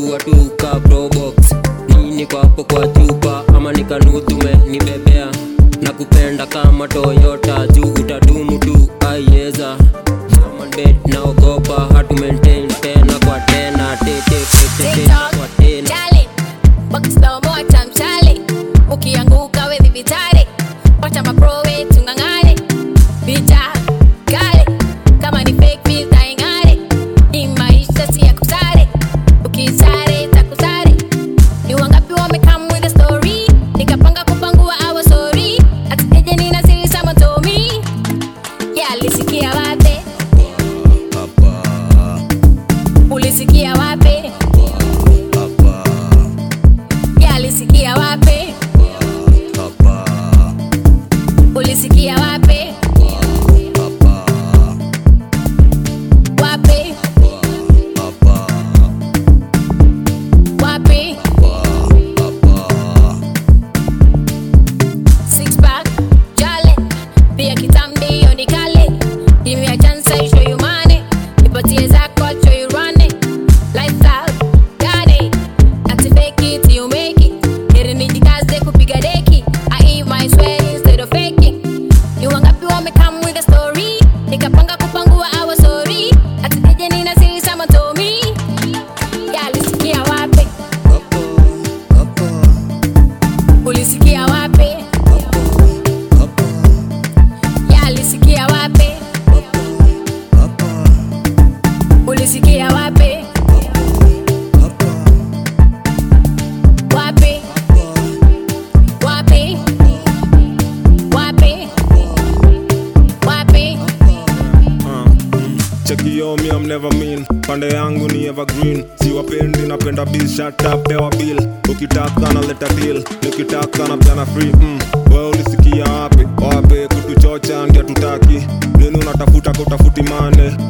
nachafua tu ka probox nii niko hapo kwa chupa ama nikanutume nibebea na kupenda kama toyota juu utadumu tu aieza bed naogopa hatu maintain tena kwa tena tetetete TikTok, kwa tena Charlie, Bucky slow mo time Charlie. Ukianguka we vitare. Wacha mapro we tungangane. Vita kale kama ni fake feel taingare. Hii maisha si ya kusare. Ukisare takusare. Ni wangapi wamecome with a story? Nikapanga kupangua our story. Ati eje nina siri sama Tommy. Yeah, alisikia wapi? Ulisikia wapi? Yeah, alisikia wapi? Ulisikia wapi? Wapi? Wapi? Six pack, jale. Pia kitambi hiyo ni kale. Give me a chance, I show you money. Nipatie zako, I'll show you running. Lifestyle, gani? Ati fake it, you make it. Heri nijikaze kupiga deki. I eat my sweat instead of faking. Ni wangapi wamecome with a story? Nikapanga kupangua our story. Ati eje nina siri sama Tommy. Yeah, alisikia wapi? Ulisikia wapi? Yeah, alisikia wapi? Ulisikia wapi? Wapi? Wapi? Wapi? Wapi? Chekio me I'm never mean pande yangu ni evergreen siwapendi napenda bill shut up pewa bill ukitaka na leta deal nikitaka na piana free mm. wewe ulisikia wapi wapi kutuchocha ndia tutaki nini unatafuta kutafuti mane